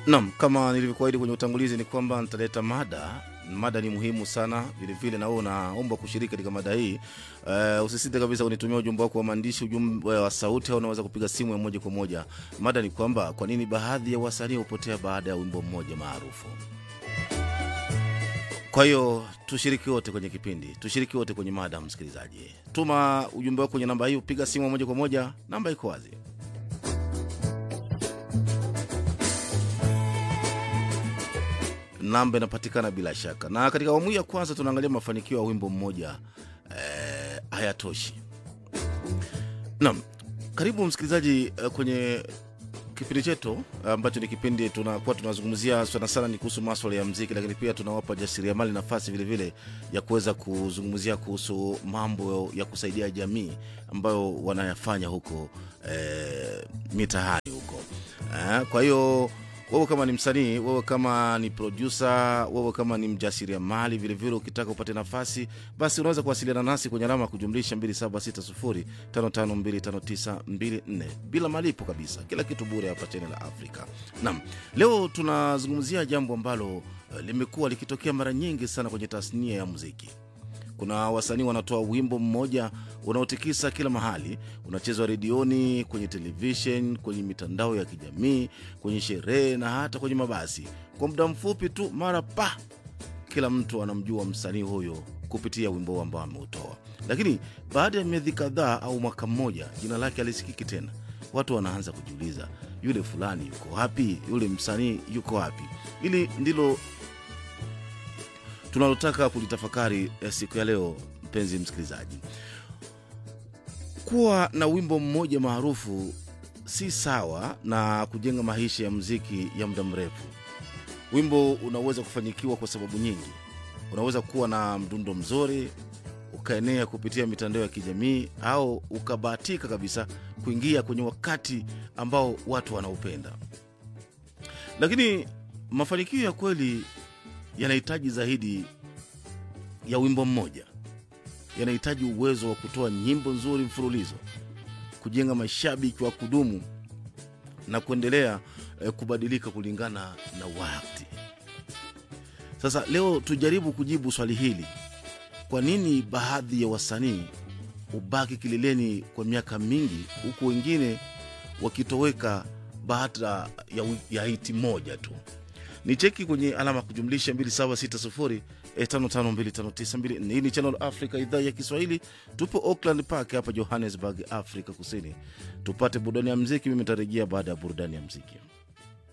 Naam, kama nilivyokuahidi kwenye utangulizi ni kwamba nitaleta mada. Mada ni muhimu sana vilevile, na wewe unaomba kushiriki katika mada hii. Uh, usisite kabisa kunitumia ujumbe wako wa maandishi, ujumbe wa sauti, au unaweza kupiga simu ya moja kwa moja. Mada ni kwamba kwa nini baadhi ya wasanii hupotea baada ya wimbo mmoja maarufu. Kwa hiyo tushiriki wote kwenye kipindi, tushiriki wote kwenye mada. Msikilizaji, tuma ujumbe wako kwenye namba hii, piga simu ya moja kwa moja, namba iko wazi. namba inapatikana bila shaka. Na katika awamu hii ya kwanza tunaangalia mafanikio ya wimbo mmoja eh, hayatoshi. Naam, karibu msikilizaji eh, kwenye kipindi chetu ambacho ni kipindi tunakuwa tunazungumzia sana sana ni kuhusu maswala ya mziki, lakini pia tunawapa jasiriamali nafasi vilevile ya kuweza kuzungumzia kuhusu mambo ya kusaidia jamii ambayo wanayafanya huko eh, mitaani huko eh, kwa hiyo wewe kama ni msanii, wewe kama ni produsa, wewe kama ni mjasiriamali vilevile, ukitaka upate nafasi, basi unaweza kuwasiliana nasi kwenye alama ya kujumlisha 2760552594 bila malipo kabisa, kila kitu bure hapa Channel la Afrika. Naam, leo tunazungumzia jambo ambalo uh, limekuwa likitokea mara nyingi sana kwenye tasnia ya muziki. Kuna wasanii wanatoa wimbo mmoja unaotikisa kila mahali, unachezwa redioni, kwenye televishen, kwenye mitandao ya kijamii, kwenye sherehe na hata kwenye mabasi. Kwa muda mfupi tu, mara pa, kila mtu anamjua msanii huyo kupitia wimbo ambao ameutoa. Lakini baada ya miezi kadhaa au mwaka mmoja, jina lake alisikiki tena. Watu wanaanza kujiuliza, yule fulani yuko wapi? Yule msanii yuko wapi? Hili ndilo tunalotaka kulitafakari eh, siku ya leo, mpenzi msikilizaji. Kuwa na wimbo mmoja maarufu si sawa na kujenga maisha ya muziki ya muda mrefu. Wimbo unaweza kufanyikiwa kwa sababu nyingi. Unaweza kuwa na mdundo mzuri ukaenea kupitia mitandao ya kijamii, au ukabahatika kabisa kuingia kwenye wakati ambao watu wanaupenda. Lakini mafanikio ya kweli yanahitaji zaidi ya wimbo mmoja. Yanahitaji uwezo wa kutoa nyimbo nzuri mfululizo, kujenga mashabiki wa kudumu na kuendelea eh, kubadilika kulingana na wakati. Sasa leo tujaribu kujibu swali hili: kwa nini baadhi ya wasanii hubaki kileleni kwa miaka mingi huku wengine wakitoweka baada ya, wi- ya hiti moja tu? ni cheki kwenye alama ya kujumlisha 276055259254. Hii ni Channel Africa, idhaa ya Kiswahili. Tupo Auckland Park hapa Johannesburg, Afrika Kusini. Tupate burudani ya mziki. Mimi nitarejea baada ya burudani ya mziki.